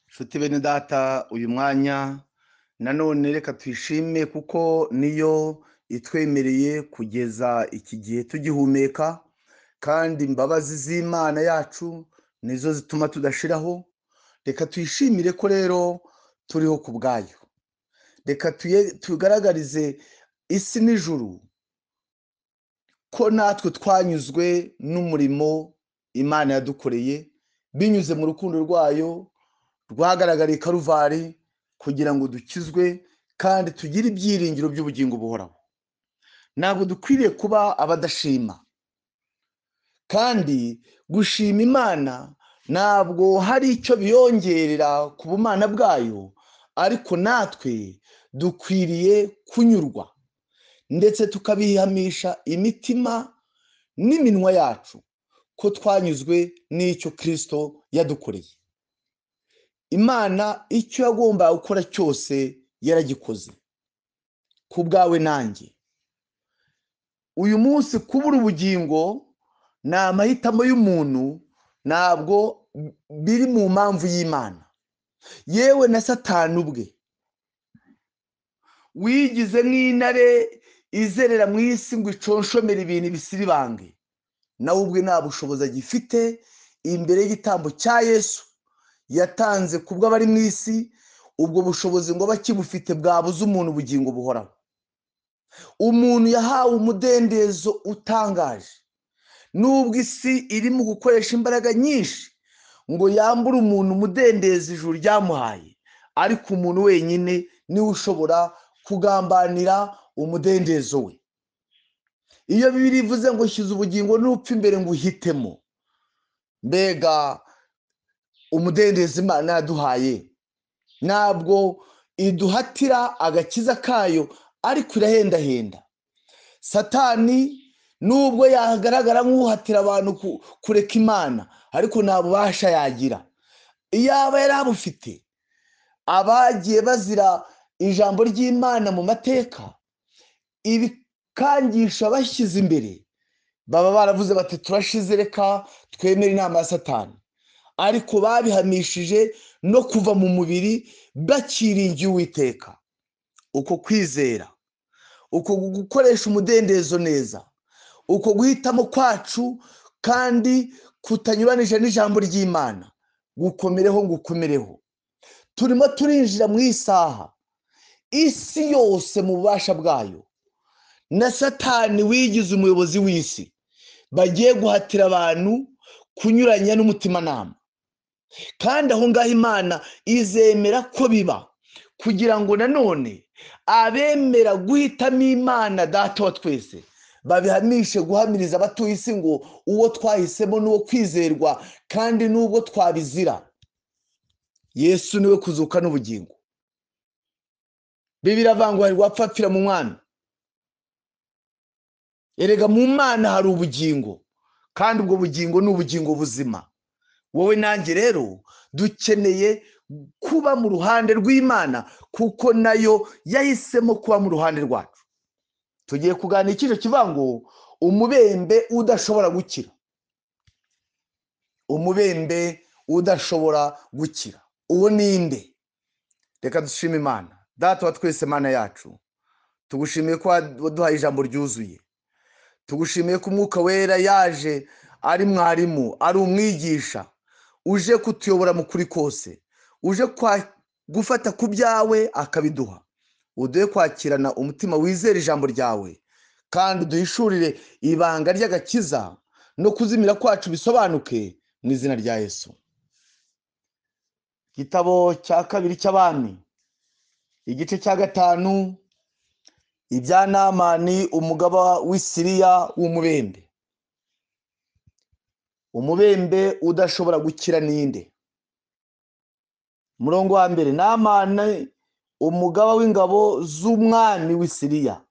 nshuti bene data uyu mwanya nanone reka tuyishime kuko niyo itwemereye kugeza iki gihe tugihumeka kandi imbabazi z'imana yacu nizo zituma tudashiraho reka tuyishimire ko rero turiho ku bwayo reka tugaragarize isi n'ijuru ko natwe twanyuzwe n'umurimo imana yadukoreye binyuze mu rukundo rwayo rwagaragariye karuvari kugira ngo dukizwe kandi tugire ibyiringiro by'ubugingo buhoraho ntabwo dukwiriye kuba abadashima kandi gushima imana ntabwo hari icyo biyongerera ku bumana bwayo ariko natwe dukwiriye kunyurwa ndetse tukabihamisha imitima n'iminwa yacu ko twanyuzwe n'icyo kirisito yadukoreye imana icyo yagombaga gukora cyose yaragikoze ku bwawe nanjye uyu munsi kubura ubugingo ni amahitamo y'umuntu ntabwo biri mu mpamvu y'imana yewe na satani ubwe wigize nk'intare izerera mu isi ngo iconshomere ibintu ibisiribange nawe ubwe nta bushobozi agifite imbere y'igitambo cya yesu yatanze ku bw'abari mu isi ubwo bushobozi ngo bakibufite bwabuze umuntu ubugingo buhoraho umuntu yahawe umudendezo utangaje nubwo isi irimo gukoresha imbaraga nyinshi ngo yambure umuntu umudendezo ijuru ryamuhaye ariko umuntu wenyine niwe ushobora kugambanira umudendezo we iyo birivuze ngo shyize ubugingo n'upfa imbere ngo uhitemo mbega umudendezo imana yaduhaye ntabwo iduhatira agakiza kayo ariko irahendahenda satani nubwo yagaragara nk'uhatira abantu kureka imana ariko nta bubasha yagira iyaba yari abufite abagiye bazira ijambo ry'imana mu mateka ibikangisha bashyize imbere baba baravuze bati turashize reka twemere inama ya satani ariko babihamishije no kuva mu mubiri bakiringiye uwiteka uko kwizera uko gukoresha umudendezo neza uko guhitamo kwacu kandi kutanyuranije n'ijambo ry'imana gukomereho gukomereho turimo turinjira mu isaha isi yose mu bubasha bwayo na satani wigize umuyobozi w'isi bagiye guhatira abantu kunyuranya n'umutimanama kandi aho ngaho imana izemera ko biba kugira ngo nanone abemera guhitamo imana data wa twese babihamishe guhamiriza abatuye isi ngo uwo twahisemo n'uwo kwizerwa kandi n'ubwo twabizira yesu niwe kuzuka n'ubugingo bibiri avangwa hari wapfapfira mu mwana erega mu mwana hari ubugingo kandi ubwo bugingo ni ubugingo buzima wowe nanjye rero dukeneye kuba mu ruhande rw'imana kuko nayo yahisemo kuba mu ruhande rwacu tugiye kuganira ikijo kivuga ngo umubembe udashobora gukira umubembe udashobora gukira uwo ninde reka dushime imana data wa twese mana yacu tugushimiye ko waduhaye ijambo ryuzuye tugushimiye ko umwuka wera yaje ari mwarimu ari umwigisha uje kutuyobora mu kuri kose uje gufata ku byawe akabiduha uduhe kwakirana umutima wizera ijambo ryawe kandi duhishurire ibanga ry'agakiza no kuzimira kwacu bisobanuke mu izina rya yesu igitabo cya kabiri cy'abami igice cya gatanu ibya namani umugaba w'isiriya w'umubembe umubembe udashobora gukira ninde umurongo wa mbere namani umugaba w'ingabo z'umwami w'isiriya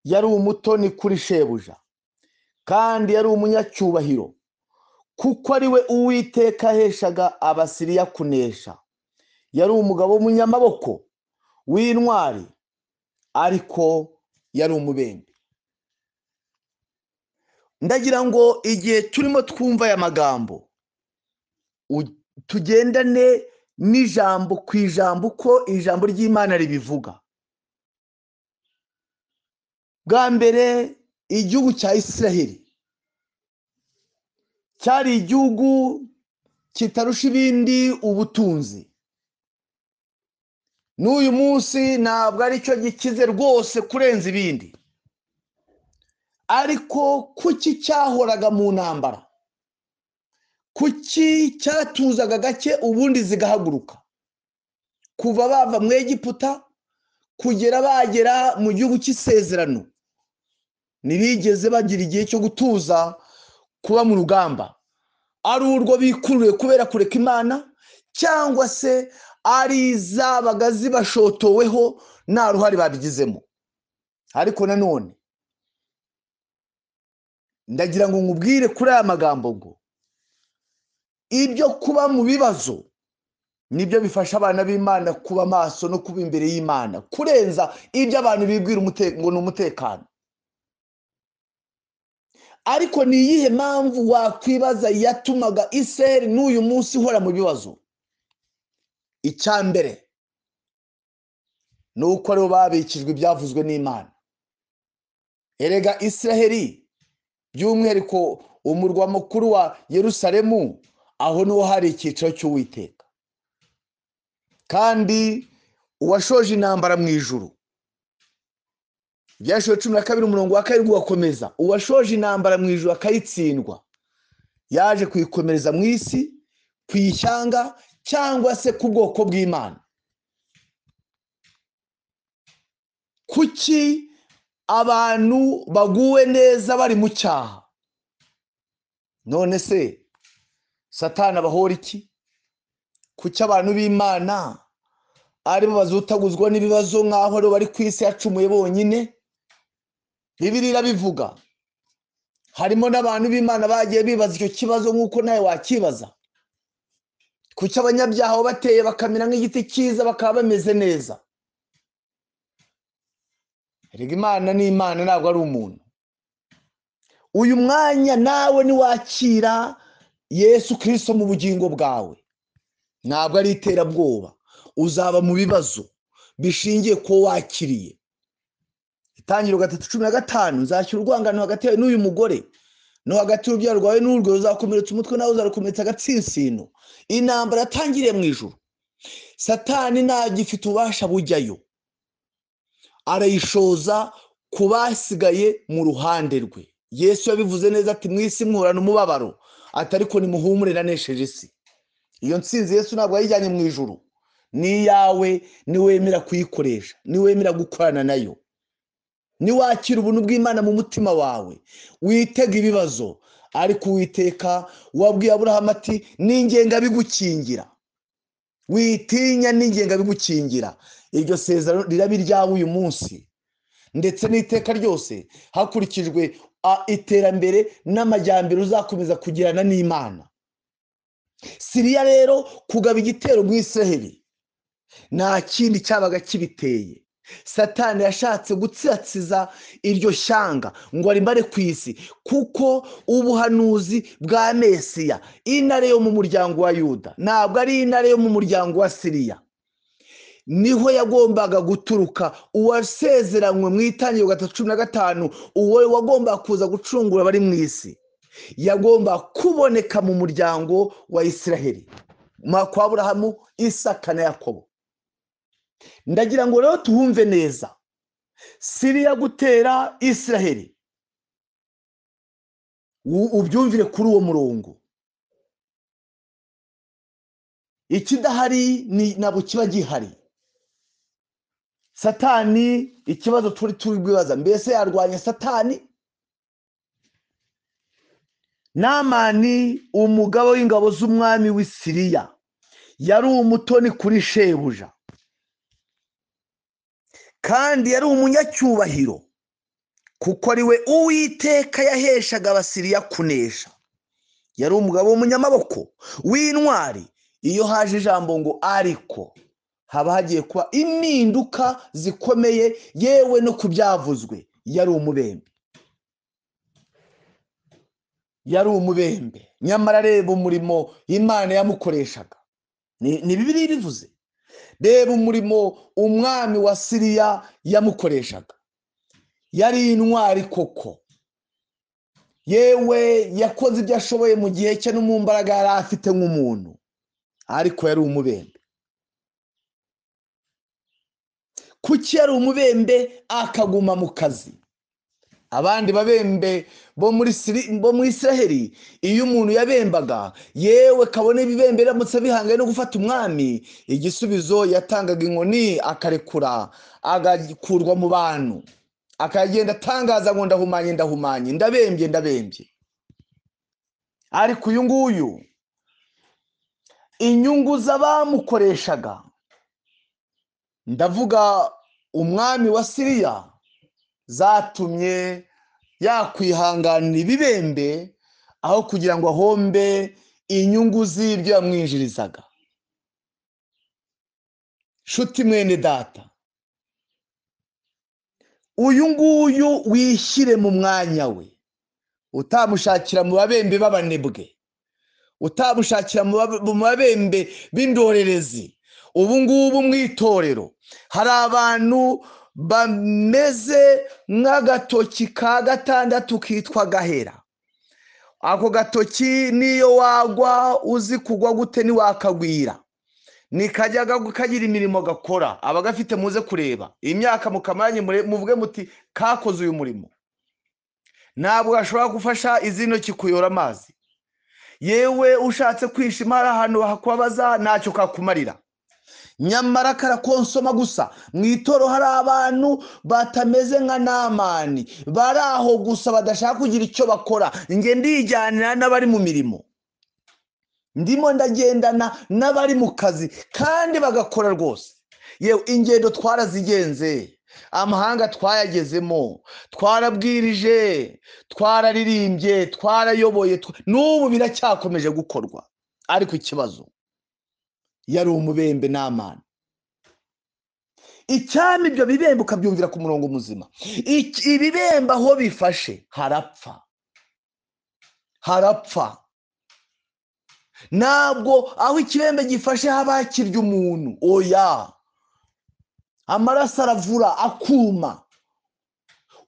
yari umutoni kuri shebuja kandi yari umunyacyubahiro kuko ari we uwiteka aheshaga abasiriya kunesha yari umugabo w'umunyamaboko w'intwari ariko yari umubembe ndagira ngo igihe turimo twumva aya magambo tugendane n'ijambo ku ijambo uko ijambo ry'imana ribivuga bwa mbere igihugu cya israheli cyari igihugu kitarusha ibindi ubutunzi n'uyu munsi ntabwo aricyo gikize rwose kurenza ibindi ariko kuki cyahoraga mu ntambara kuki cyatuzaga gake ubundi zigahaguruka kuva bava mu egiputa kugera bagera mu gihugu cy'isezerano ntibigeze bagira igihe cyo gutuza kuba mu rugamba ari urwo bikururiye kubera kureka imana cyangwa se ari izabaga zibashotoweho nta ruhare babigizemo ariko nanone ndagira ngo nkubwire kuri aya magambo ngo ibyo kuba mu bibazo nibyo bifasha abana b'imana kuba maso no kuba imbere y'imana kurenza ibyo abantu bibwira ngo ni umutekano ariko ni iyihe mpamvu wakwibaza yatumaga iseri n'uyu munsi ihora mu bibazo icya mbere ni uko aribo babikijwe ibyavuzwe n'imana erega israheli by'umwihariko umurwa mukuru wa yerusalemu aho niho hari icyiciro cy'uwiteka kandi uwashoje intambara mu ijuru ibyashiwe cumi na kabiri umurongo wa kabiri ugakomeza uwashoje intambara mu ijuru akayitsindwa yaje kuyikomereza mu isi ku ishyanga cyangwa se ku bwoko bw'imana kuki abantu baguwe neza bari mu cyaha none se satana abahora iki kuki abantu b'imana aribo bazutaguzwa n'ibibazo nk'aho aribo bari ku isi yacumuye bonyine bibirira bivuga harimo n'abantu b'imana bagiye bibaza icyo kibazo nk'uko nawe wakibaza kuki abanyabyaha bateye bakamera nk'igiti cyiza bakaba bameze neza rega imana ni imana ntabwo ari umuntu uyu mwanya nawe niwakira yesu kirisito mu bugingo bwawe ntabwo ari iterabwoba uzaba mu bibazo bishingiye ku wakiriye itangiro gatatu cumi na gatanu nzakira urwangano hagati yawe n'uyu mugore no hagati y'urubyaro rwawe n'urwo ruzakomeretsa umutwe nawe uzarukomeretsa agatsinsino intambara yatangiriye mu ijoro satani ntagifite ububasha bujyayo arayishoza ku basigaye mu ruhande rwe yesu yabivuze neza ati mu isi mwurana umubabaro atariko nimuhumure nanesheje isi iyo nsinzi yesu ntabwo yayijyanye mu ijoro n'iyawe niwemera kuyikoresha niwemera gukorana nayo niwakira ubuntu bw'imana mu mutima wawe witega ibibazo ariko uwiteka wabwiye aburahamu ati n'ingenga bigukingira witinya n'ingenga bigukingira iryo sezerano riraba iryawe uyu munsi ndetse n'iteka ryose hakurikijwe iterambere n'amajyambere uzakomeza kugirana n'imana siriya rero kugaba igitero mu isaheri nta kindi cyabaga kibiteye satani yashatse gutsitsiza iryo shyanga ngo arimare ku isi kuko ubuhanuzi bwa mesiya intare yo mu muryango wa yuda ntabwo ari intare yo mu muryango wa siriya niho yagombaga guturuka uwasezeranywe mu itangiro gatatu cumi na gatanu uwo wagombaga kuza gucungura abari mu isi yagomba kuboneka mu muryango wa isiraheli kwa burahamu isaka na yakobo ndagira ngo rero tuhumve neza siriya gutera isiraheli ubyumvire kuri uwo murongo ikidahari ntabwo kiba gihari satani ikibazo turi turi bwibaza mbese yarwanya satani namani umugabo w'ingabo z'umwami w'i siriya yari umutoni kuri shebuja kandi yari umunyacyubahiro kuko ari we uwiteka yaheshaga abasiriya kunesha yari umugabo w'umunyamaboko w'intwari iyo haje ijambo ngo ariko haba hagiye kuba impinduka zikomeye yewe no ku byavuzwe yari umubembe yari umubembe nyamara areba umurimo imana yamukoreshaga Ni- ni bibiri ibivuze reba umurimo umwami wa siriya yamukoreshaga yari intwari koko yewe yakoze ibyo ashoboye mu gihe cye no mu mbaraga yari afite nk'umuntu ariko yari umubembe kuki yari umubembe akaguma mu kazi abandi babembe bo muri Siri- bo muri israheli iyo umuntu yabembaga yewe kabone ibibembe biramutse bihangaye no gufata umwami igisubizo yatangaga inkoni akarekura agakurwa mu bantu akagenda atangaza ngo ndahumanye ndahumanye ndabembye ndabembye ariko uyu nguyu inyungu z'abamukoreshaga ndavuga umwami wa siriya zatumye yakwihanganira ibibembe aho kugira ngo ahombe inyungu z'ibyo yamwinjirizaga nshuti mwene data uyu nguyu wishyire mu mwanya we utamushakira mu babembe b'abanebwe utamushakira mu babe- mu babembe b'indorerezi ubu ngubu mu itorero hari abantu bameze nk'agatoki ka gatandatu kitwa gahera ako gatoki n'iyo wagwa uzi kugwa gute ntiwakagwira nikajya gagu- kagira imirimo gakora aba gafite muze kureba imyaka mukamaranye mure- muvuge muti kakoze uyu murimo ntabwo gashobora gufasha izi ntoki kuyora amazi yewe ushatse kwishima hari ahantu hakubabaza ntacyo kakumarira nyamara karakonsoma gusa mu itoro hari abantu batameze nka namani bari aho gusa badashaka kugira icyo bakora nge ndijyanira n'abari mu mirimo ndimo ndagendana n'abari mu kazi kandi bagakora rwose yewe ingendo twarazigenze amahanga twayagezemo twarabwirije twararirimbye twarayoboye twa- n'ubu biracyakomeje gukorwa ariko ikibazo yari umubembe n'amana icyami ibyo bibembe ukabyumvira ku murongo muzima Iki- ibibembe aho bifashe harapfa harapfa ntabwo aho ikibembe gifashe haba hakirya umuntu oya amaraso aravura akuma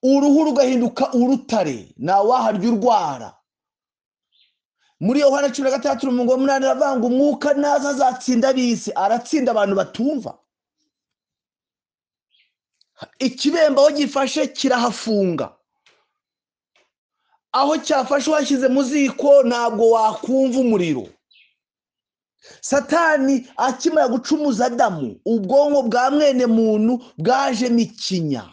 uruhu rugahinduka urutare ntawaharya urwara muri yohana cumi na gatandatu umurongo wa munani aravanga umwuka naza azatsinda abisi aratsinda abantu batumva ikibembe aho gifashe kirahafunga aho cyafashe washyize mu ziko ntabwo wakumva umuriro satani akimara gucumuza adamu ubwonko bwa mwene muntu bwajemo ikinya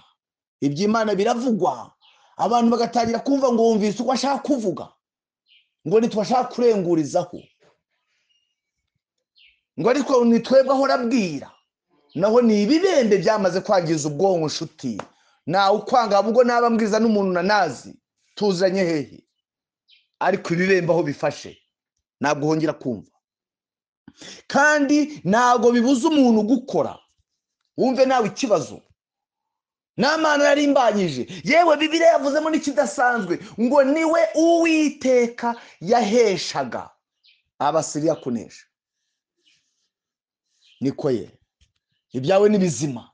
iby'imana biravugwa abantu bagatangira kumva ngo wumvise uko ashaka kuvuga ngo ntitwashaka kurengurizaho ngo ariko ni twebwe ahora abwira naho ni ibibembe byamaze kwangiza ubwonko nshuti ntawe ukwanga ahubwo naba mbwiza n'umuntu nanazi tuzanye hehe ariko ibibembe aho bifashe ntabwo wongera kumva kandi ntabwo bibuza umuntu gukora wumve nawe ikibazo n'amana yarimbanyije yewe bibiliya yavuzemo n'ikidasanzwe ngo niwe uwiteka yaheshaga abasiriya kunesha niko ye ibyawe ni bizima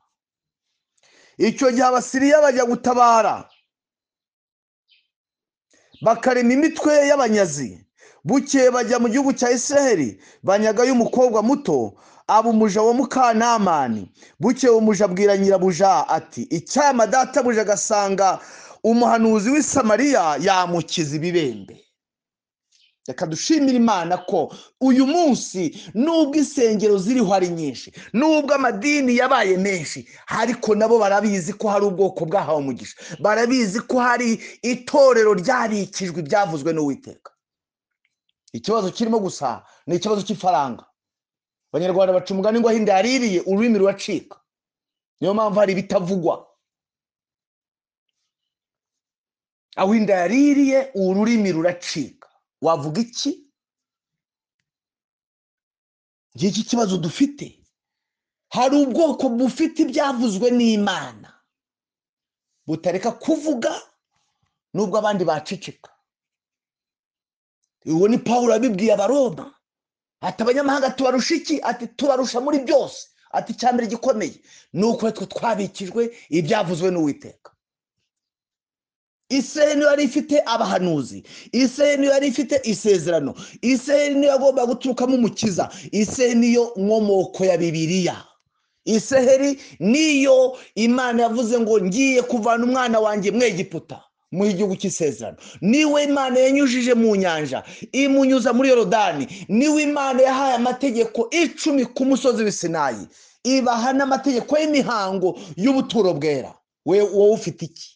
icyo gihe abasiriya bajya gutabara bakarema imitwe y'abanyazi bukeye bajya mu gihugu cya israheli banyagayo umukobwa muto aba umuja wa mukanamani bukeye uwo muja abwira nyirabuja ati icyama databuja agasanga umuhanuzi w'i samariya yamukiza ibibembe reka dushimire imana ko uyu munsi nubwo insengero ziriho ari nyinshi nubwo amadini yabaye menshi ariko nabo barabizi ko hari ubwoko bwahawe umugisha barabizi ko hari itorero ryarikijwe ibyavuzwe n'uwiteka ikibazo kirimo gusa ni ikibazo cy'ifaranga abanyarwanda baca umugani ngo ahinda yaririye ururimi ruracika niyo mpamvu hari ibitavugwa aho inda yaririye ururimi ruracika wavuga iki ngiki kibazo dufite hari ubwoko bufite ibyavuzwe n'imana butareka kuvuga nubwo abandi baceceka uwo ni pawulo yabibwiye abaroma ati abanyamahanga tubarusha iki ati tubarusha muri byose ati icya mbere gikomeye ni uko twe twabikijwe ibyavuzwe n'uwiteka israel niyo yari ifite abahanuzi israel niyo yari ifite isezerano israel niyo yagomba guturukamo umukiza israel niyo nkomoko ya bibiliya israel niyo imana yavuze ngo ngiye kuvana umwana wanjye mu egiputa mu gihugu cy'isezerano niwe imana yanyujije mu nyanja imunyuza muri yorodani niwe imana yahaye amategeko icumi ku musozi w'isinayi ibaha n'amategeko y'imihango y'ubuturo bwera wowe ufite iki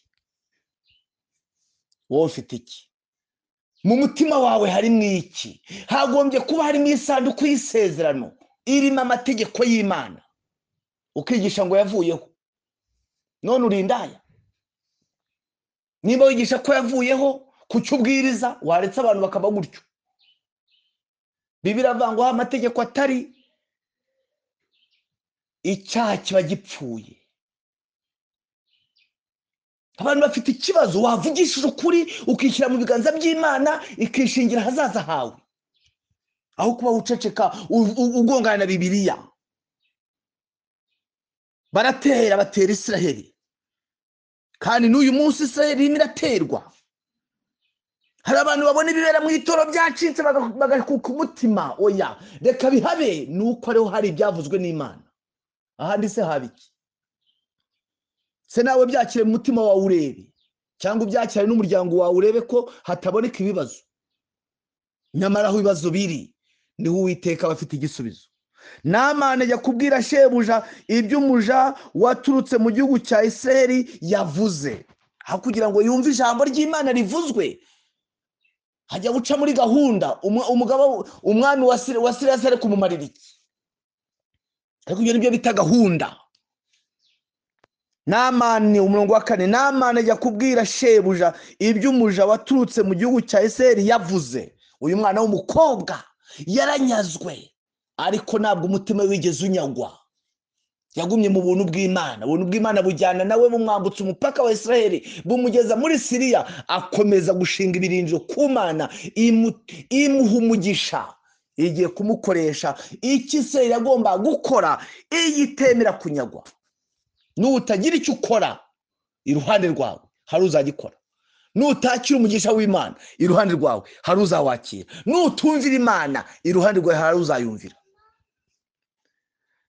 wowe ufite iki mu mutima wawe harimo iki hagombye kuba harimo isanduku y'isezerano irimo amategeko y'imana ukigisha ngo yavuyeho none urindaya niba wigisha ko yavuyeho ku cyo ubwiriza waretse abantu bakaba gutyo bibiravangwaho amategeko atari icyaha kiba gipfuye abantu bafite ikibazo wavugishije ukuri ukishyira mu biganza by'imana ikishingira ahazaza hawe aho kuba uceceka ugongana na bibiriya baratera batera israheli kandi n'uyu munsi israheli irimo iraterwa hari abantu babona ibibera mu itoro byacitse bagakuka umutima oya reka bihabe ni uko ariho hari ibyavuzwe n'imana ahandi se haba iki se nawe byakire mu mutima wawe urebe cyangwa ubyakire n'umuryango wawe urebe ko hataboneka ibibazo nyamara aho ibibazo biri niho uwiteka aba afite igisubizo namana ajya kubwira shebuja ibyo umuja waturutse mu gihugu cya iseri yavuze aho kugira ngo yumve ijambo ry'imana rivuzwe hajya guca muri gahunda umugabo umwami wa sirasi ari kumumarira iki ariko ibyo nibyo bita gahunda namani umurongo wa kane namana ajya kubwira shebuja ibyo umuja waturutse mu gihugu cya iseri yavuze uyu mwana w'umukobwa yaranyazwe ariko ntabwo umutima wigeze unyagwa yagumye mu buntu bw'imana ubuntu bw'imana bujyana nawe bumwambutsa umupaka wa israheli bumugeza muri siriya akomeza gushinga ibirindiro ku mana imuha umugisha igiye kumukoresha icyo israheli agomba gukora iyo itemera kunyagwa n'utagira icyo ukora iruhande rwawe hari uzagikora nutakira umugisha w'imana iruhande rwawe hari uzawakira nutumvira imana iruhande rwawe hari uzayumvira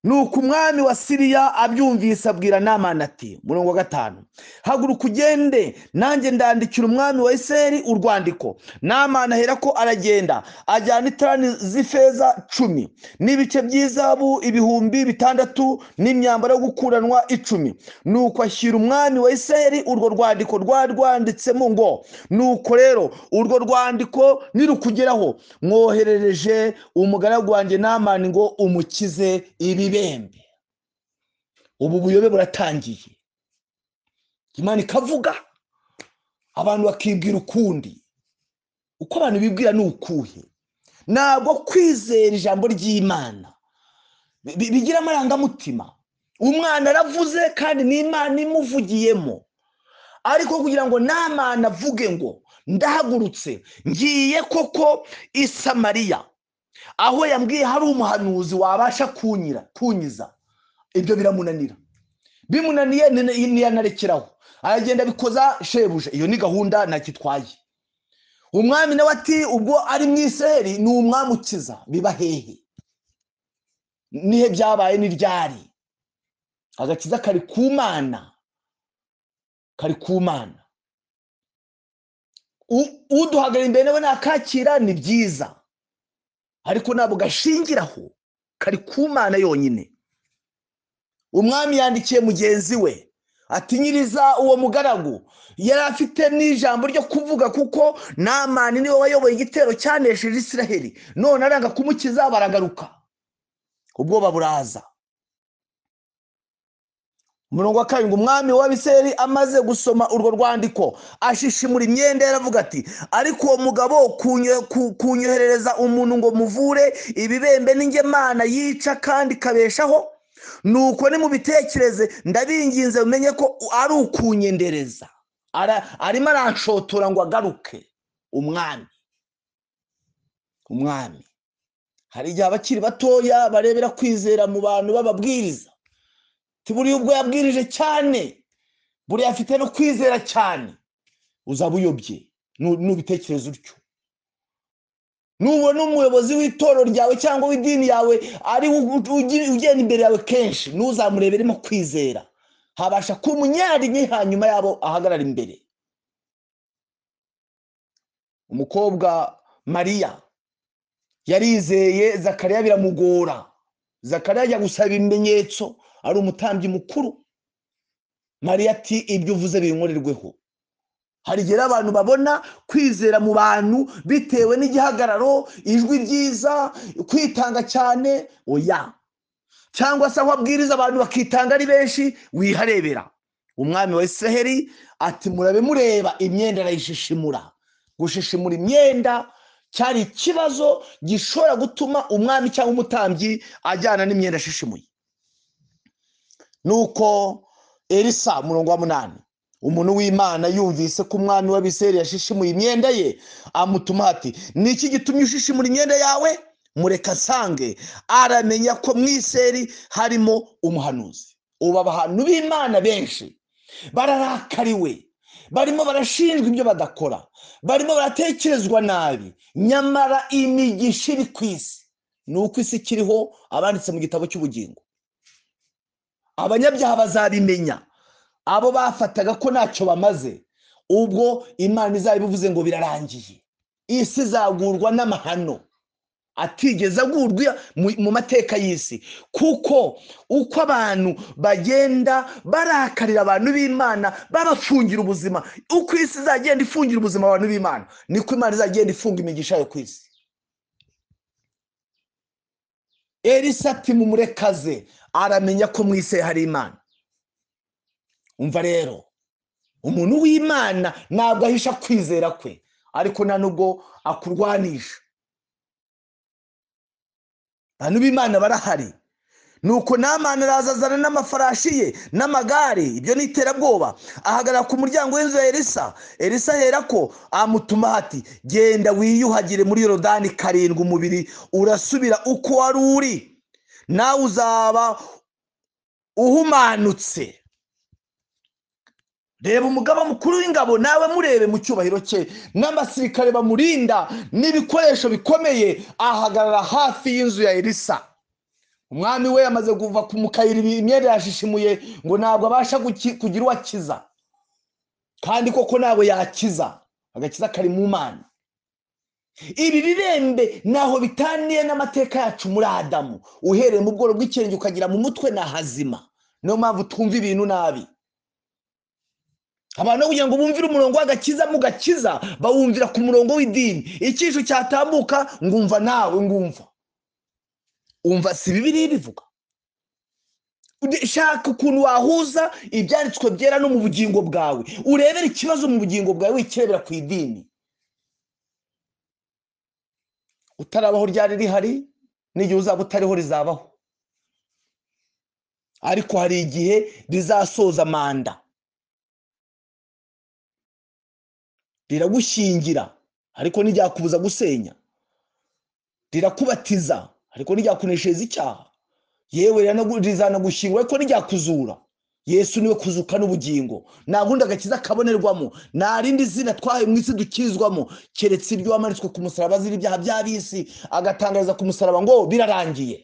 nuko umwami wa siriya abyumvise abwira namana ati murongo wa gatanu haguruka ugende nanjye ndandikira umwami wa iseri urwandiko namana ahera ko aragenda ajyana itarani z'ifeza cumi n'ibice by'izabu ibihumbi bitandatu n'imyambaro yo gukuranwa icumi nuko ashyira umwami wa iseri urwo rwandiko rwari rwanditsemo ngo nuko rero urwo rwandiko nirukugeraho mwoherereje umugaragu wanjye namani ngo umukize ibi ibembe ubu buyobe buratangiye imana ikavuga abantu bakibwira ukundi uko abantu bibwira ni ukuhe ntabwo kwizera ijambo ry'imana bigira amarangamutima umwana aravuze kandi n'imana imuvugiyemo ariko kugira ngo namana avuge ngo ndahagurutse ngiye koko isamariya aho yambwiye hari umuhanuzi wabasha kunyira kunyiza ibyo biramunanira bimunaniye ntiyanarekeraho aragenda abikoza shebuje iyo ni gahunda ntakitwaye umwami nawe ati ubwo ari mu iseri ni umwami ukiza biba hehe nihe byabaye n'iryari agakiza kari ku mana kari ku mana uduhagarara imbere nawe nakakira ni byiza ariko ntabwo gashingiraho kari ku mana yonyine umwami yandikiye mugenzi we atinyiriza uwo mugaragu yari afite n'ijambo ryo kuvuga kuko namani niwe wayoboye igitero cyanesheje israheli none aranga kumukiza baragaruka ubwoba buraza umurongo wa karindwi umwami w'abiseri amaze gusoma urwo rwandiko ashishimura imyenda yaravuga ati ariko uwo mugabo kunyoherereza umuntu ngo muvure ibibembe n'ingemana yica kandi ikabeshaho nuko nimubitekereze ndabinginze mumenye ko ari ukunyendereza arimo aranshotora ngo agaruke umwami umwami hari igihe abakiri batoya barebera kwizera mu bantu bababwiriza buriya ubwo yabwirije cyane buriya afite no kwizera cyane uzaba uyobye nu- nubitekereza utyo nubona umuyobozi w'itorero ryawe cyangwa w'idini yawe ari we ugu- ugi- ugenda imbere yawe kenshi ntuzamureberemo kwizera habasha kuba umunyarinke hanyuma yabo ahagarara imbere umukobwa mariya yarizeye zakariya biramugora zakariya ajya gusaba ibimenyetso ari umutambyi mukuru mariya ati ibyo uvuze binkorerweho hari igihe rero abantu babona kwizera mu bantu bitewe n'igihagararo ijwi ryiza kwitanga cyane oya cyangwa se aho abwiriza abantu bakitanga ari benshi wiharebera umwami wa israheli ati murabe mureba imyenda arayishishimura gushishimura imyenda cyari ikibazo gishobora gutuma umwami cyangwa umutambyi ajyana n'imyenda ashishimuye nuko elisa umurongo wa munani umuntu w'imana yumvise ko umwami w'abiseri yashishimuye imyenda ye amutuma ati ni iki gitumye ushishimura imyenda yawe mureka asange aramenya ko mu iseri harimo umuhanuzi ubu abantu b'imana benshi bararakariwe barimo barashinjwa ibyo badakora barimo baratekerezwa nabi nyamara imigisha iri ku isi ni uko isi ikiriho abanditse mu gitabo cy'ubugingo abanyabyaha bazabimenya abo bafataga ko ntacyo bamaze ubwo imana izaba ibuvuze ngo birarangiye isi izagurwa n'amahano atigeze agurwa mu- mu mateka y'isi kuko uko abantu bagenda barakarira abantu b'imana babafungira ubuzima uko isi izagenda ifungira ubuzima abantu b'imana niko imana izagenda ifunga imigisha yayo ku isi elisa ati mumurekaze aramenya ko mu isi hari imana umva rero umuntu w'imana ntabwo ahisha kwizera kwe ariko nta nubwo akurwanisha abantu b'imana barahari nuko namani araza azana n'amafarashi ye n'amagare ibyo ni iterabwoba ahagarara ku muryango w'inzu ya elisa elisa aherako amutuma ati genda wiyuhagire muri yorodani karindwi umubiri urasubira uko wari uri nawe uzaba uhumanutse reba umugaba mukuru w'ingabo nawe murebe mu cyubahiro cye n'abasirikare bamurinda n'ibikoresho bikomeye ahagarara hafi y'inzu ya elisa umwami we yamaze kuva ku mukayira imyenda yashishimuye ngo ntabwo abasha guki- kugira uwo akiza kandi koko ntabwo yakiza agakiza kari mu mana ibi birembe ntaho bitaniye n'amateka yacu muri adamu uhereye mu bworo bw'ikirenge ukagira mu mutwe ni ahazima niyo mpamvu twumva ibintu nabi abantu kugira ngo bumvire umurongo w'agakiza mu gakiza bawumvira ku murongo w'idini icyisho cyatambuka ngumva nawe ngumva umva si bibiri bivuga Ude- shaka ukuntu wahuza ibyanditswe byera no mu bugingo bwawe urebere ikibazo mu bugingo bwawe wikirebera ku idini utarabaho ryari rihari n'igihe uzaba utariho rizabaho ariko hari igihe rizasoza manda riragushyingira ariko ntiryakubuza gusenya rirakubatiza ariko ntiryakuneshereza icyaha yewe riranagu- rizanagushyingura ariko ntiryakuzura yesu niwe kuzuka n'ubugingo nta wundi agakiza kabonerwamo nta rindi zina twahaye mu isi dukizwamo keretse iryo wamanitswe ku musaraba azira ibyaha by'ab'isi agatangariza ku musaraba ngo birarangiye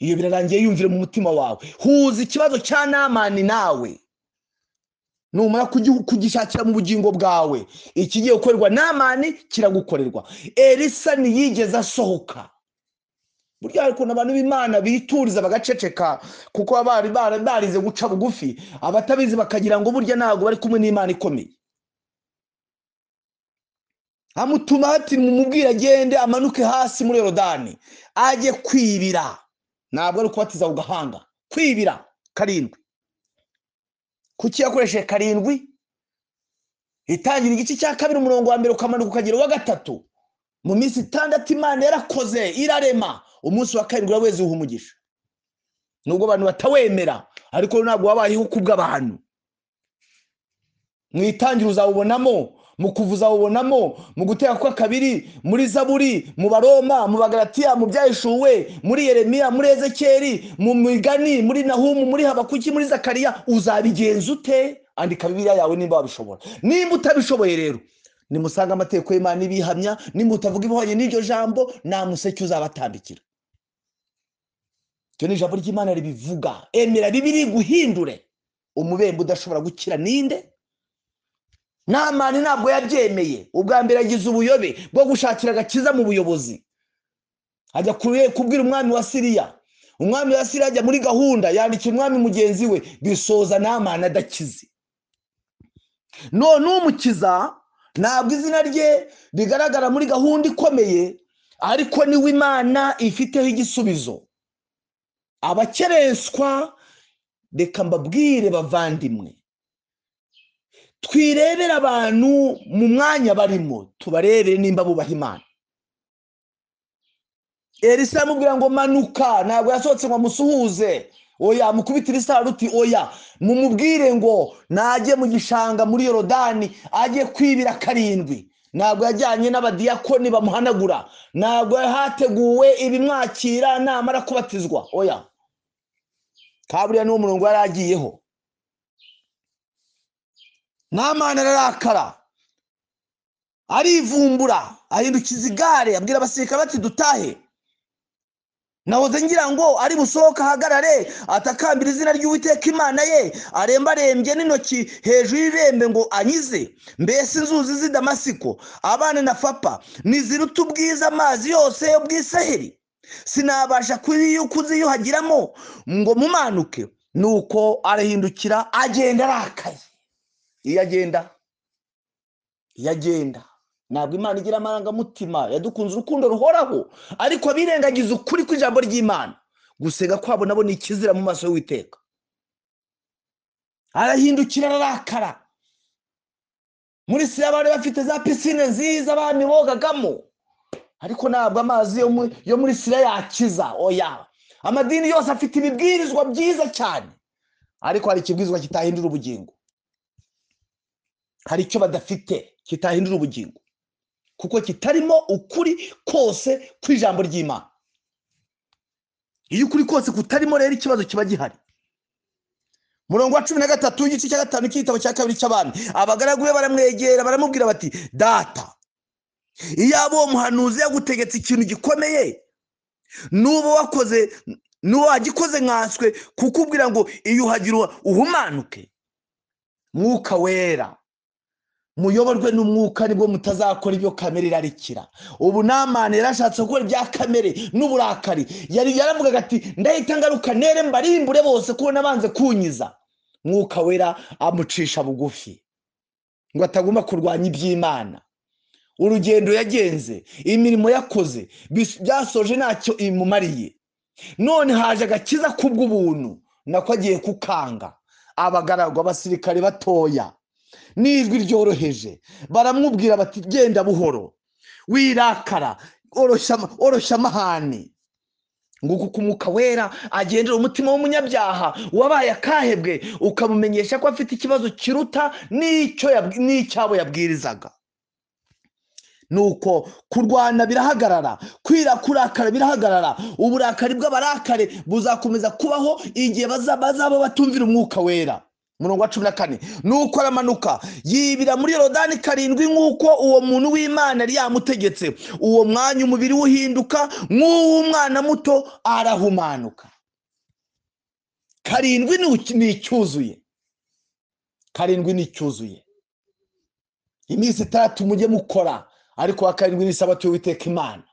iyo birarangiye yumvire mu mutima wawe huza ikibazo cya namani nawe numara kugi- kugishakira mu bugingo bwawe ikigiye gukorerwa namani kiragukorerwa elisa ntiyigeze asohoka burya hari ukuntu abantu b'imana bituriza bagaceceka kuko baba bari bara- barize guca bugufi abatabizi bakagira ngo burya ntabwo bari kumwe n'imana ikomeye amutuma hati mumubwire agende amanuke hasi muri yorodani ajye kwibira ntabwo ari kubatiza ku gahanga kwibira karindwi kuki yakoresheje karindwi itangira igice cya kabiri umurongo wa mbere ukamanuka ukagera uwa gatatu mu minsi itandatu imana yarakoze irarema umunsi wa karindwi wezi uha umugisha nubwo abantu batawemera ariko ntabwo wabayeho kubw'abantu mu itangira uzawubonamo mu kuvuza wubonamo mu guteka kwa kabiri muri zaburi mu baroma mu bagaratiya mu byahishuwe muri yeremiya muri ezekeri mu migani muri nahumu muri habakuki muri zakariya uzabigenza ute andika bibiliya yawe nimba wabishobora nimba utabishoboye rero nimusange amategeko y'imana ibihamya nimutavuga ibihwanye n'iryo jambo nta museke uzabatambikira iryo ni ijambo ry'imana ribivuga emera bibiri guhindure umubembe udashobora gukira ninde namani ntabwo yabyemeye ubwa mbere agize ubuyobe bwo gushakira agakiza mu buyobozi ajya kure- kubwira umwami wa siriya umwami wa siriya ajya muri gahunda yandikira umwami mugenzi we bisoza namani adakize none umukiza ntabwo izina rye rigaragara muri gahunda ikomeye ariko niwe imana ifiteho igisubizo abakerenswa reka mbabwire bavandimwe twirebere abantu mu mwanya barimo tubarebere nimba bubaha imana elisa amubwira ngo manuka ntabwo yasohotse ngo amusuhuze oya mukubitire isaruti oya mumubwire ngo najye mu gishanga muri yorodani ajye kwibira karindwi ntabwo yajyanye n'abadiyakoni bamuhanagura ntabwo hateguwe ibimwakira namara kubatizwa oya kaburiya niwo murongo yari agiyeho namani ararakara arivumbura ahindukiza igare abwira abasirikare bati dutahe nahoze ngira ngo ari busohoke ahagarare atakambira izina ry'uwiteka imana ye arembarembye n'intoki hejuru y'irembe ngo anyize mbese inzuzi z'i damasiko abana na fapa ntiziruta ubwiza amazi yose yo bw'isaheri sinabasha kuyiyu- kuziyuhagiramo ngo mumanuke nuko arahindukira agenda arakaye iyo agenda iyo agenda ntabwo imana igira amarangamutima yadukunze urukundo ruhoraho ariko birengagiza ukuri kw'ijambo ry'imana gusenga kwabo nabo ni ikizira mu maso y'uwiteka arahindukira ararakara muri siriya bari bafite za pisine nziza abami bogagamo ariko ntabwo amazi yo mu- yo muri siriya yakiza oya amadini yose afite ibibwirizwa byiza cyane ariko hari ikibwirizwa kitahindura ubugingo hari icyo badafite kitahindura ubugingo kuko kitarimo ukuri kose kw'ijambo ry'imana iyo ukuri kose kutarimo rero ikibazo kiba gihari murongo wa cumi na gatatu w'igice cya gatanu cy'igitabo cya kabiri cy'abami abagaragu be baramwegera baramubwira bati data iyaba uwo muhanuzi yagutegetse ikintu gikomeye n'ubu wakoze n'uwo wagikoze nkanswe kukubwira ngo iyuhagire uhumanuke mwuka wera muyoborwe n'umwuka nibwo mutazakora ibyo kamere irarikira ubu namani yarashatse gukora ibya kamere n'uburakari yari yaravugaga ati ndahita ngaruka nere mbarimbure bose kuko nabanze kunyiza mwuka wera amucisha bugufi ngo atagomba kurwanya iby'imana urugendo yagenze imirimo yakoze bis- byasoje ntacyo imumariye none haje agakiza kubw'ubuntu nako agiye kukanga abagaragwa abasirikare batoya n'ijwi ryoroheje baramubwira bati genda buhoro wirakara oroshya ama- oroshya amahane nguko uko umwuka wera agendera umutima w'umunyabyaha wabaye akahebwe ukamumenyesha ko afite ikibazo kiruta n'icyo yab- n'icyabo yabwirizaga nuko kurwana birahagarara kwira kurakara birahagarara uburakari bw'abarakare buzakomeza kubaho igihe baza- bazaba batumvira umwuka wera murongo wa cumi na kane nuko aramanuka yibira muri yorodani karindwi nk'uko uwo muntu w'imana yari yamutegetse uwo mwanya umubiri we uhinduka nk'uw'umwana muto arahumanuka karindwi ni uki- ni icyuzuye karindwi ni icyuzuye iminsi itandatu mujye mukora ariko wa karindwi ni isabato y'uwiteka imana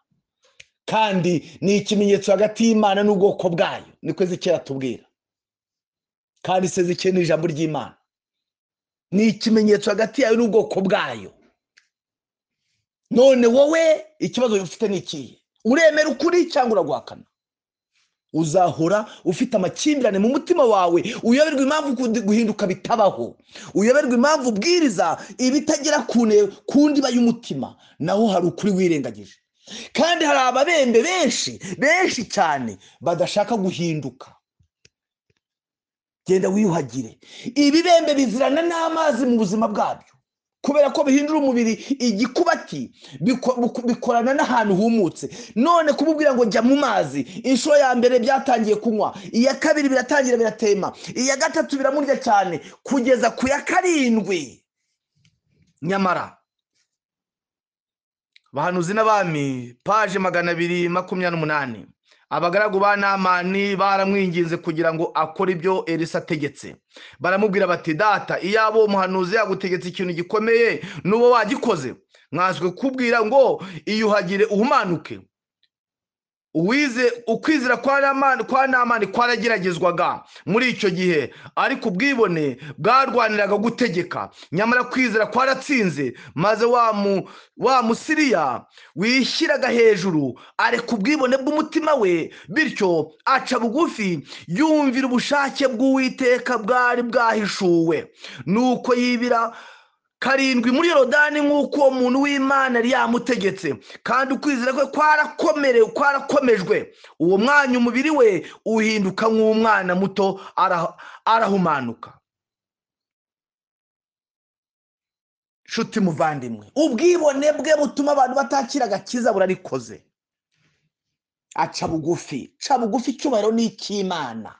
kandi ni ikimenyetso hagati y'imana n'ubwoko bwayo niko ezekera atubwira kandi se ezekera ni ijambo ry'imana ni ikimenyetso hagati yayo n'ubwoko bwayo none wowe ikibazo ufite ni ikihe uremera ukuri cyangwa uraguhakana uzahora ufite amakimbirane mu mutima wawe uyoberwa impamvu kundi- guhinduka bitabaho uyoberwa impamvu ubwiriza ibitagera ku ne- ku ndiba y'umutima naho hari ukuri wirengagije kandi hari ababembe benshi benshi cyane badashaka guhinduka genda wiyuhagire ibibembe bizirana n'amazi mu buzima bwabyo kubera ko bihindura umubiri igikubati biko- buko- bikorana n'ahantu humutse none kumubwira ngo jya mu mazi inshuro ya mbere byatangiye kunywa iya kabiri biratangira biratema iya gatatu biramurya cyane kugeza ku ya karindwi nyamara bahanuzi n'abami paje magana abiri makumyabiri n'umunani abagaragu ba namani baramwinginze kugira ngo akore ibyo elisa ategetse baramubwira bati data iyaba uwo muhanuzi yagutegetse ikintu gikomeye n'uwo wagikoze mwazwe kubwira ngo iyuhagire uhumanuke uwize ukwizera kwa namani kwa namani kwarageragezwaga muri icyo gihe ariko ubwibone bwarwaniraga gutegeka nyamara kwizera kwaratsinze maze wa mu wa musiriya wishyiraga hejuru areka ubwibone bw'umutima we bityo aca bugufi yumvira ubushake bw'uwiteka bwari bwahishuwe nuko yibira karindwi muri yorodani nk'uko uwo muntu w'imana yari yamutegetse kandi ukwizera kwe kwarakomerewe kwarakomejwe uwo mwanya umubiri we uhinduka nk'umwana muto ara- arahumanuka nshuti muvandimwe ubwibone bwe butuma abantu batakira agakiza burarikoze aca bugufi ca bugufi icyubahiro ni icy'imana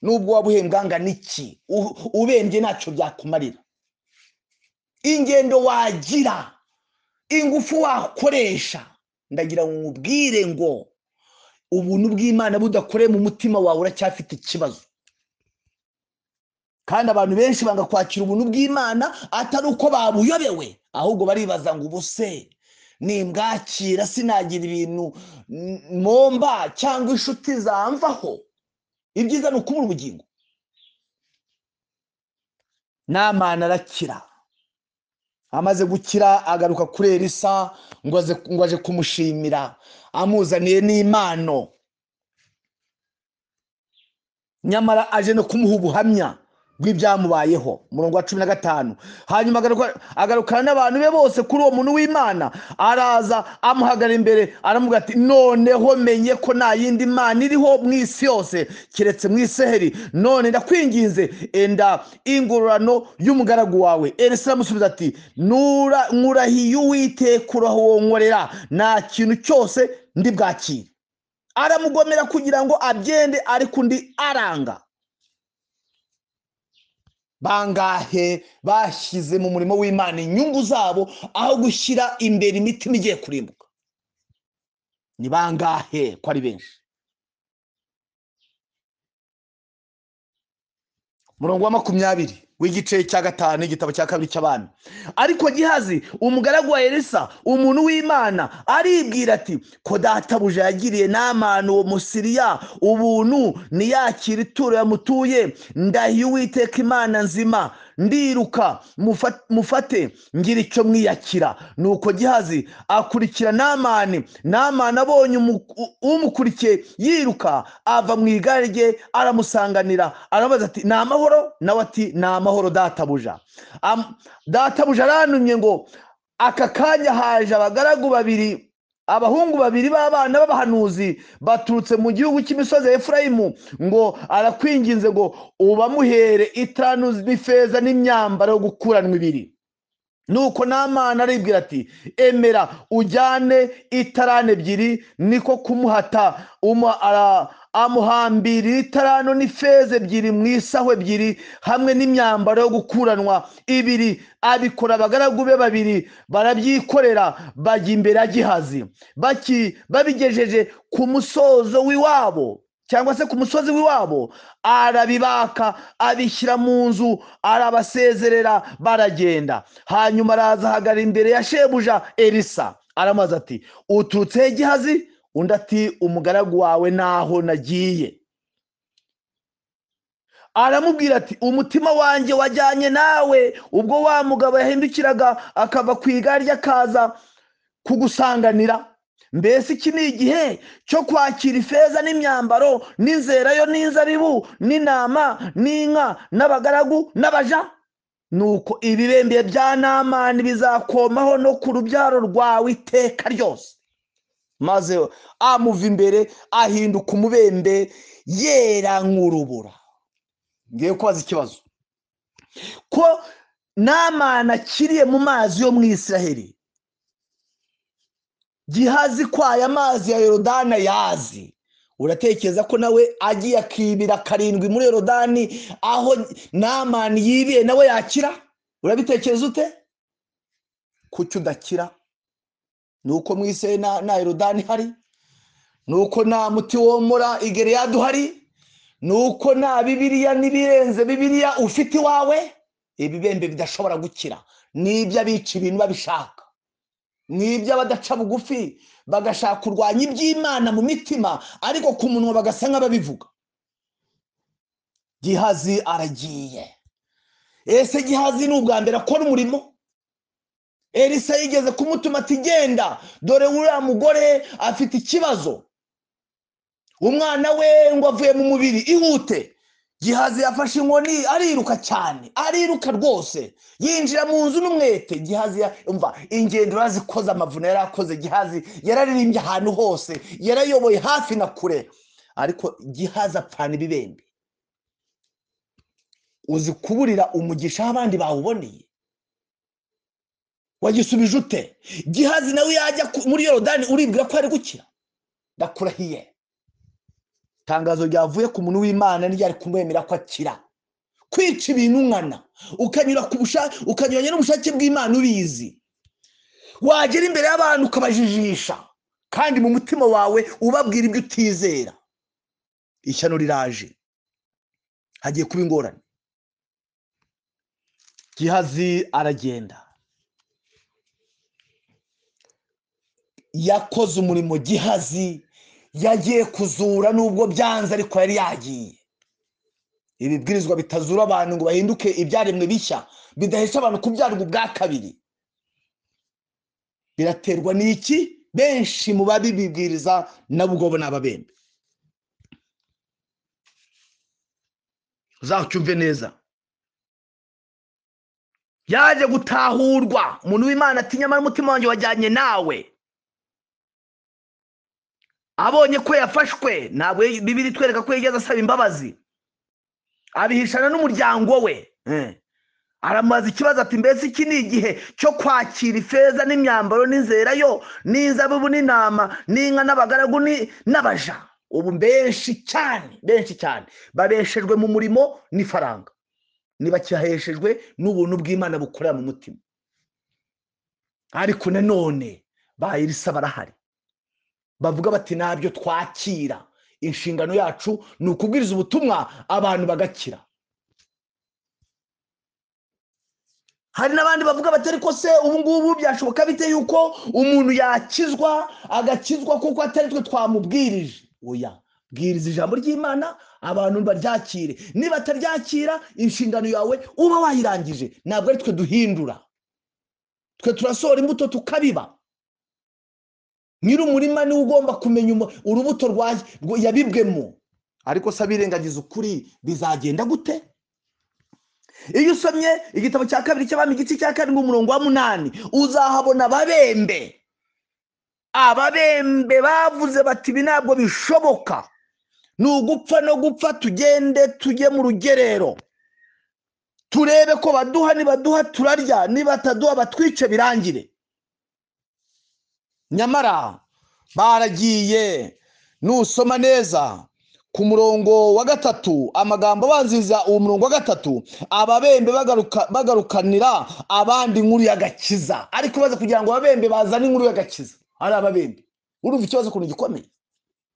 n'ubwo waba uhembwanga n'iki u- ubembye ntacyo byakumarira ingendo wagira ingufu wakoresha ndagira ngo nkubwire ngo ubuntu bw'imana budakoreye mu mutima wawe uracyafite ikibazo kandi abantu benshi banga kwakira ubuntu bw'imana atari uko babuyobewe ahubwo baribaza ngo ubuse nimbwakira sinagira ibintu mm, momba cyangwa inshuti zamvaho ibyiza ni ukubura ubugingo n'amana arakira amaze gukira agaruka kuri elisa ngo aze- ngo aje kumushimira amuzaniye n'impano nyamara aje no kumuha ubuhamya bw'ibyamubayeho umurongo wa cumi na gatanu hanyuma agaruka- agarukana n'abantu be bose kuri uwo muntu w'imana araza amuhagara imbere aramubwira ati noneho menye ko nta yindi mana iriho mu isi yose keretse mu iseheri none ndakwinginze enda ingororano y'umugaragu wawe elisa aramusubiza ati "Nura- nkurahiye uwiteka urahonkorera nta kintu cyose ndi bwakire aramugomera kugira ngo abyende ariko undi aranga bangahe bashyize mu murimo w'imana inyungu zabo aho gushyira imbere imitima igiye kurimbuka ni bangahe ko ari benshi murongo wa makumyabiri w'igice cya gatanu igitabo cya kabiri cy'abami ariko gihazi umugaragu wa elisa umuntu w'imana aribwira ati ko databuja yagiriye n'amana uwo musiriya ubuntu niyakira ituro yamutuye ndahiye uwiteka imana nzima ndiruka mufa- mufate ngira icyo mwiyakira nuko gihazi akurikira namani namani abonye umu- u- umukurikiye yiruka ava mu igare rye aramusanganira arabaza ati ni amahoro nawe ati ni amahoro databuja Am- databuja arantumye ngo aka kanya haje abagaragu babiri abahungu babiri b'abana b'abahanuzi baturutse mu gihugu cy'imisozi ya efurayimu ngo arakwinginze ngo ubamuhere itanu n'ifeza n'imyambaro yo gukuranwa ibiri nuko n'amana aribwira ati emera ujyane itarane ebyiri niko kumuhata umu- ara- amuhambirira itarano n'ifeza ebyiri mu isaho ebyiri hamwe n'imyambaro yo gukuranwa ibiri abikora abagaragu be babiri barabyikorera bajya imbere ya gihazi baki- babigejeje ku musozo w'iwabo cyangwa se ku musozi w'iwabo arabibaka abishyira mu nzu arabasezerera baragenda hanyuma araza ahagara imbere ya shebuja elisa aramaze ati uturutse he gihazi undi ati umugaragu wawe naho nagiye aramubwira ati umutima wanjye wajyanye nawe ubwo wa mugabo yahindukiraga akava ku igare rye akaza kugusanganira mbese iki ni igihe cyo kwakira ifeza n'imyambaro n'inzerayo n'inzaribu n'intama n'inka n'abagaragu n'abaja nuko ibibembe bya namani bizakomaho no ku rubyaro rwawe iteka ryose maze amuva imbere ahinduka umubembe yera nk'urubura ngiye kubaza ikibazo ko namana akiriye mu mazi yo mu israheli gihazi kwaye amazi ya yorodani ayazi uratekereza ko nawe agiye akibira karindwi muri yorodani aho namani yibiye nawe yakira urabitekereza ute kuki udakira ni uko mu isi na na yorodani hari ni uko nta muti womora igereyadi uhari ni uko nta bibiriya n'ibirenze bibiriya ufite iwawe ibibembe bidashobora gukira ni iby'abica ibintu babishaka ni iby'abadaca bugufi bagashaka kurwanya iby'imana mu mitima ariko ku munwa bagasa nk'ababivuga gihazi aragiye ese gihazi ni ubwa mbere akora umurimo elisa yigeze kumutuma ati genda dore uriya mugore afite ikibazo umwana we ngo avuye mu mubiri ihute gihazi yafashe inkoni ariruka cyane ariruka rwose yinjira mu nzu n'umwete gihazi ya- umva ingendo urazikoze amavuna yari akoze gihazi yararirimbye ahantu hose yarayoboye hafi na kure ariko gihazi apfana ibibembe uzi kuburira umugisha aho abandi bawuboneye wagisubije ute gihazi nawe yajya ku- muri yorodani uribwira ko ari gukira ndakurahiye itangazo ryavuye ku muntu w'imana ntiryari kumwemera ko akira kwica ibintu nkana ukanyura ku busha- ukanyuranya n'ubushake bw'imana ubizi wagera imbere y'abantu ukabajijisha kandi mu mutima wawe ubabwira ibyo utizera ishyano riraje hagiye kuba ingorane gihazi aragenda yakoze umurimo gihazi yagiye kuzura nubwo byanze ariko yari yagiye ibibwirizwa bitazura abantu ngo bahinduke ibyaremwe bishya bidahesha abantu kubyarwa ubwa kabiri biraterwa n'iki benshi mu babibibwiriza nabo ubwo ni ababembe uzacyumve neza yaje gutahurwa umuntu w'imana ati nyamara umutima wanjye wajyanye nawe abonye ko yafashwe ntabwo bibiri itwereka ko yigeze asaba imbabazi abihishana n'umuryango we Eh. aramubaza ikibazo ati mbese iki ni igihe cyo kwakira ifeza n'imyambaro n'inzerayo n'inzabibu n'intama n'inka n'abagaragu ni- n'abaja ubu benshi cyane benshi cyane babeshejwe mu murimo n'ifaranga ntibakihaheshejwe n'ubuntu bw'imana bukorera mu mutima ariko nanone bayirisa barahari bavuga bati ntabyo twakira inshingano yacu ni ukubwiriza ubutumwa abantu bagakira hari n'abandi bavuga bati ariko se ubu ngubu byashoboka bite yuko umuntu yakizwa agakizwa kuko atari twe twamubwirije oya bwiriza ijambo ry'imana abantu baryakire nibataryakira inshingano yawe uba wayirangije ntabwo ari twe duhindura twe turasohora imbuto tukabiba nyir'umurima niwe ugomba kumenya umu- urubuto rwa- rwa- yabibwemo ariko se abirengagiza ukuri bizagenda gute iyo usomye igitabo cya kabiri cy'abami igice cya karindwi umurongo wa munani uzahabona ababembe ababembe bavuze bati ibi ntabwo bishoboka ni ugupfa no gupfa tugende tujye mu rugerero turebe ko baduha nibaduha turarya nibataduha batwice birangire nyamara baragiye nusoma neza ku murongo wa gatatu amagambo abanziriza uwo murongo wa gatatu ababembe bagaruka- bagarukanira abandi inkuru y'agakiza ariko baza kugira ngo ababembe bazane inkuru y'agakiza ari ababembe urumva ikibazo ukuntu gikomeye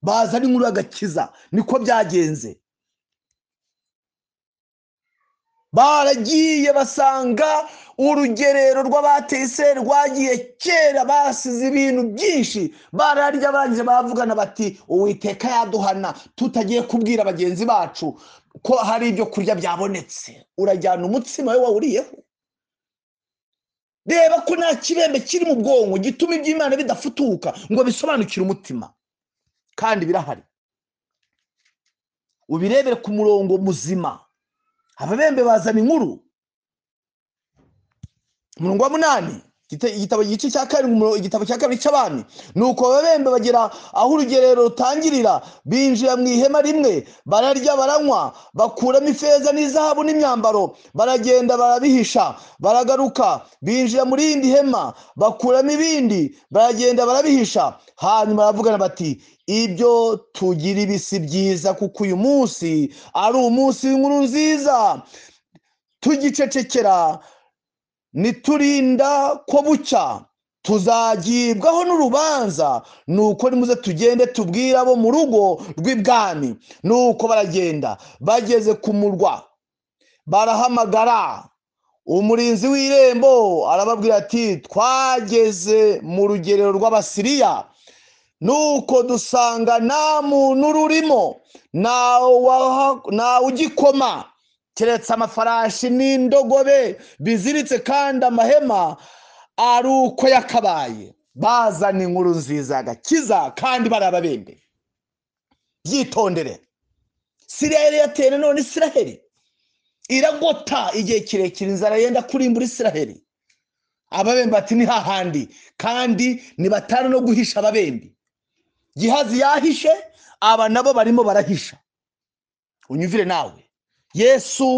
bazana inkuru y'agakiza niko byagenze baragiye basanga urugerero rw'abateye iseri rwagiye kera basize ibintu byinshi bararya barangije baravugana bati uwiteka yaduhana tutagiye kubwira bagenzi bacu ko hari ibyo kurya byabonetse urajyana umutsima we wawuriyeho reba ko nta kibembe kiri mu bwonko gituma iby'imana bidafutuka ngo bisobanukire umutima kandi birahari ubirebere ku murongo muzima ababembe bazana inkuru umurongo wa munani Gite- igitabo igice cya karindwi igitabo cya kabiri cy'abami nuko ababembe bagera aho urugerero rutangirira binjira mu ihema rimwe bararya baranywa bakuramo ifeza n'izahabu n'imyambaro baragenda barabihisha baragaruka binjira mu rindi hema bakuramo ibindi baragenda barabihisha hanyuma baravugana bati ibyo tugira ibisi byiza kuko uyu munsi ari umunsi w'inkuru nziza tugicecekera niturinda ko bucya tuzagibwaho n'urubanza nuko nimuze tugende tubwire abo mu rugo rw'ibwami nuko baragenda bageze ku murwa barahamagara umurinzi w'irembo arababwira ati twageze mu rugerero rw'abasiriya nuko dusanga nta muntu rurimo ntawe ugikoma keretse amafarashi n'indogobe biziritse kandi amahema ari uko yakabaye bazana inkuru nziza agakiza kandi bari ababembe byitondere siriya yari yateye none isiraheli iragota igihe kirekire inzara yenda kurimbura isiraheli ababembe bati ni hahandi kandi nibatara no guhisha ababembe gihazi yahishe aba nabo barimo barahisha unyumvire nawe yesu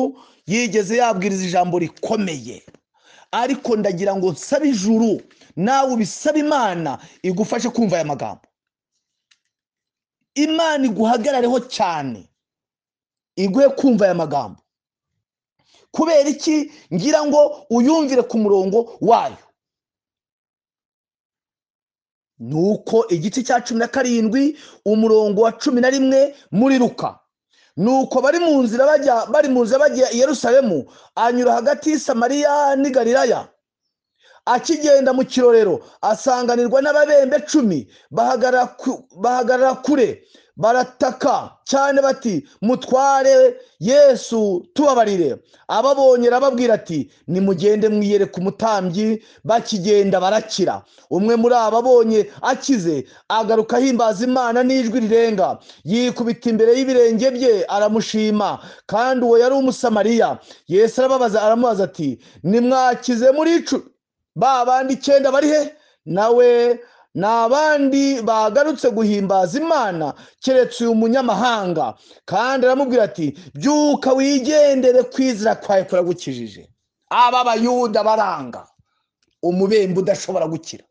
yigeze yabwiriza ijambo rikomeye ariko ndagira ngo nsabe ijuru nawe ubisaba imana igufashe kumva aya magambo imana iguhagarareho cyane iguhe kumva aya magambo kubera iki ngira ngo uyumvire ku murongo wayo ni uko igice cya cumi na karindwi umurongo wa cumi na rimwe muri ruka nuko bari mu nzira bajya bari mu nzira bajya i Yerusalemu anyura hagati y'i Samariya n'i Galilaya akigenda mu kirorero asanganirwa n'ababembe cumi bahagarara ku- bahagarara kure barataka cyane bati mutware yesu tubabarire ababonye arababwira ati nimugende mwiyere ku mutambyi bakigenda barakira umwe muri abo abonye akize agaruka ahimbaza imana n'ijwi rirenga yikubita imbere y'ibirenge bye aramushima kandi uwo yari umusamariya yesu arababaza aramubaza ati nimwakize muri icumi ba bandi icyenda bari he nawe ni abandi bagarutse guhimbaza imana keretse uyu munyamahanga kandi aramubwira ati byuka wigendere kwizira kwawe kuragukijije aba bayuda baranga umubembe udashobora gukira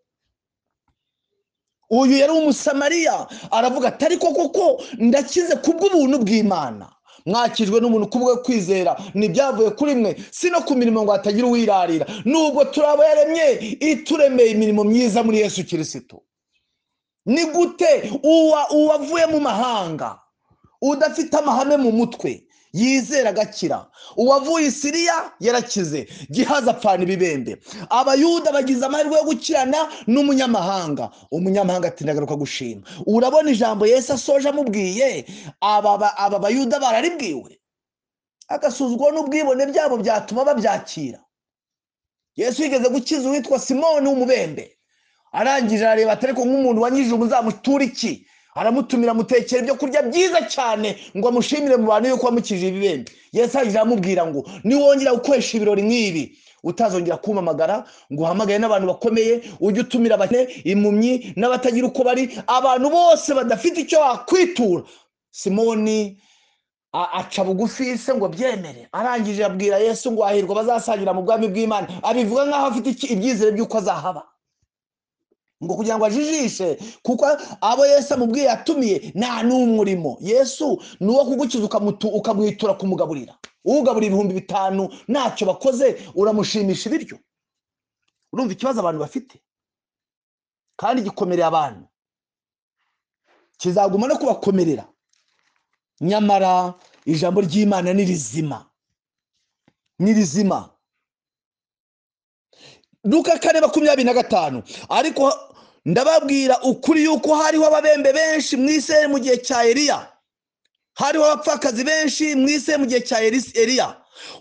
uyu yari umusamariya aravuga ati ariko koko ndakize kubw'ubuntu bw'imana mwakijwe n'umuntu kubwo kwizera ntibyavuye kuri mwe si no ku mirimo ngo hatagira uwirarira nubwo turi abo yaremye ituremeye imirimo myiza muri yesu kirisitu ni gute uwa uwavuye mu mahanga udafite amahame mu mutwe yizera agakira uwavuye i siriya yarakize gihaza apfana ibibembe abayuda bagize amahirwe yo gukirana n'umunyamahanga umunyamahanga ati ndagaruka gushima urabona ijambo yesu asoje amubwiye aba ba- aba bayuda bararibwiwe agasuzuguro n'ubwibone byabo byatuma babyakira yesu yigeze gukiza uwitwa simoni w'umubembe arangije arareba ati ariko nk'umuntu wanyijije umuzamutura iki aramutumira amutekera ibyo kurya byiza cyane ngo amushimire mu bantu yuko wamukijije ibibembe yesu arangije aramubwira ngo niwongera gukoresha ibirori nk'ibi utazongera kumpamagara ngo uhamagare n'abantu bakomeye ujye utumira abakene impumyi n'abatagira uko bari abantu bose badafite icyo bakwitura simoni a- aca bugufi se ngo abyemere arangije abwira yesu ngo hahirwa bazasangira mu bwami bw'imana abivuga nk'aho afite iki- ibyizere by'uko azahaba ngo kugira ngo ajijishe kuko abo yesu amubwiye yatumiye nta n'umwe urimo yesu ni uwo kugukiza ukamutu- ukamwitura kumugaburira ugaburira ibihumbi bitanu ntacyo bakoze uramushimisha ibiryo urumva ikibazo abantu bafite kandi gikomereye abantu kizaguma no kubakomerera nyamara ijambo ry'imana ni rizima ni rizima luka kane makumyabiri na gatanu ariko ndababwira ukuri yuko hariho ababembe benshi mu isi mu gihe cya eliya hariho abapfakazi benshi mu isi mu gihe cya Elis- eliya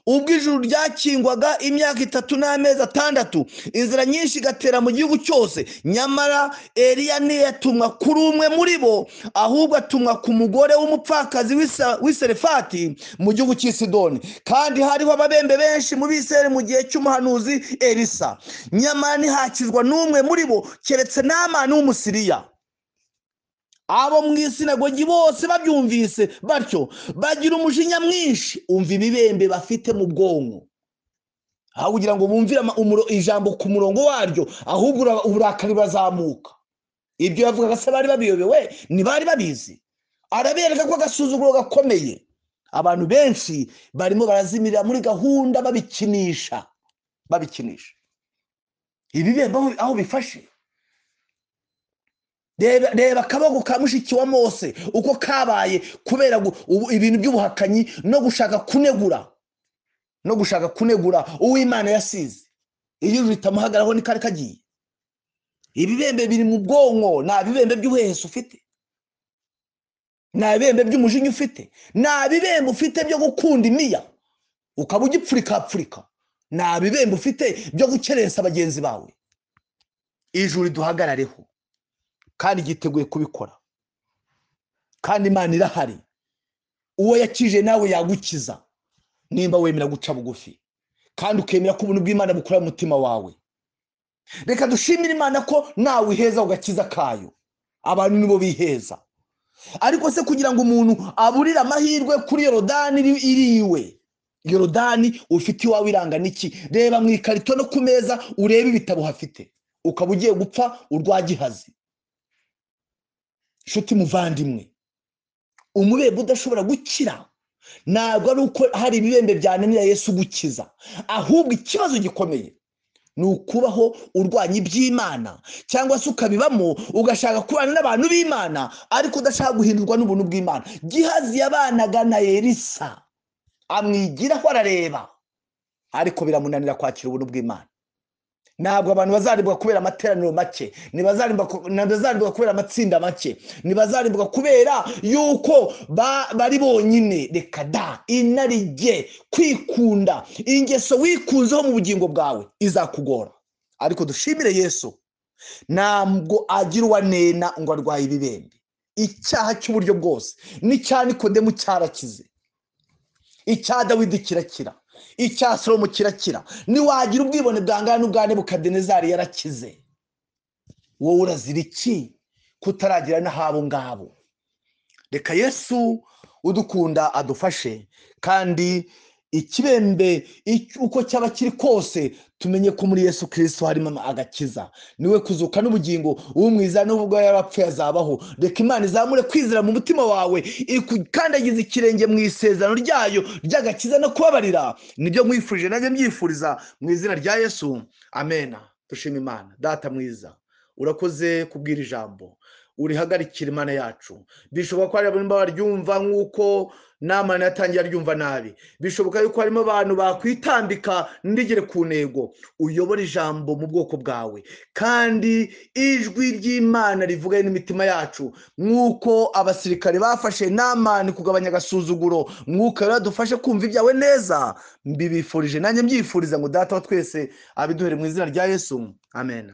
ubwo ijuru ryakingwaga imyaka itatu n'amezi atandatu inzira nyinshi igatera mu gihugu cyose nyamara eriya ntiyatumwa kuri umwe muri bo ahubwo atumwa ku mugore w'umupfakazi w'Isa- w'iserefati mu gihugu cy'i sidoni kandi hariho ababembe benshi mu biseri mu gihe cy'umuhanuzi elisa nyamara ntihakizwa n'umwe muri bo keretse n'amani w'umusiriya abo mu isinagogi bose babyumvise batyo bagira umujinya mwinshi umva ibibembe bafite mu bwonko aho kugira ngo bumvire ama- umuro- ijambo ku murongo waryo ahubwo ura- uburakari burazamuka ibyo yavugaga se bari babiyobewe ntibari babizi arabereka ko agasuzuguro gakomeye abantu benshi barimo barazimirira muri gahunda babikinisha babikinisha ibibembe aho- aho bifashe reba reba akaboko ka mushiki wa mose uko kabaye kubera gu- ubu- ibintu by'ubuhakanyi no gushaka kunegura no gushaka kunegura uw'imana yasize iyo ritamuhagararaho ni kari kagiye ibibembe biri mu bwonko nta bibembe by'ubuhehesi ufite nta bibembe by'umujinya ufite nta bibembe ufite byo gukunda imiya ukaba ugipfurikapfurika nta bibembe ufite byo gukerensa bagenzi bawe ijuru riduhagarareho kandi yiteguye kubikora kandi imana irahari uwo yakije nawe yagukiza nimba wemera guca bugufi kandi ukemera ko ubuntu bw'imana bukorera umutima wawe reka dushimire imana ko nawe iheza ku gakiza kayo abantu nibo biheza ariko se kugira ngo umuntu aburire amahirwe kuri yorodani iri- iriwe yorodani ufite iwawe iranga n'iki reba mu ikarito no ku meza urebe ibitabo hafite ukaba ugiye gupfa urwa gihazi nshuti muvandimwe umubembe udashobora gukira ntabwo ari uko hari ibibembe byananira yesu gukiza ahubwo ikibazo gikomeye ni ukubaho urwanya iby'imana cyangwa se ukabibamo ugashaka kubana n'abantu b'imana ariko udashaka guhindurwa n'ubuntu bw'imana gihazi yabanaga na elisa amwigiraho arareba ariko biramunanira kwakira ubuntu bw'imana ntabwo abantu bazarimbwa kubera amateraniro make ntibazarimbwa ku- ntibazarimbwa kubera amatsinda make ntibazarimbwa kubera yuko ba- bari bonyine reka da inarijye kwikunda ingeso wikunzeho mu bugingo bwawe izakugora ariko dushimire yesu ntabwo agira uwanena ngo arwaye ibibembe icyaha cy'uburyo bwose n'icya nikodemu cyarakize icya dawidi kirakira icya salomo kirakira niwagira ubwibone bwangana n'ubwa nebukadenezari yarakize wowe urazira iki kutaragira n'ahabo ngabo reka yesu udukunda adufashe kandi ikibembe ic- uko cyaba kiri kose tumenye ko muri yesu kirisito harimo agakiza niwe kuzuka n'ubugingo umwiza n'ubwo yarapfuye azabaho reka imana izamure kwizera mu mutima wawe ikandagiza ikirenge mu isezerano ryayo ry'agakiza no kubabarira nibyo mwifurije nanjye mbyifuriza mu izina rya yesu amena dushima imana data mwiza urakoze kubwira ijambo urihagarikira imana yacu bishoboka ko hari abantu baryumva nk'uko n'amana yatangiye aryumva nabi bishoboka yuko harimo abantu bakwitambika ndigere ku ntego uyobora ijambo mu bwoko bwawe kandi ijwi ry'imana rivuganye n'imitima yacu nk'uko abasirikare bafashe n'amani kugabanya agasuzuguro mwuka rero dufashe kumva ibyawe neza mbibifurije nanjye mbyifuriza ngo data wa twese abiduhere mu izina rya yesu amen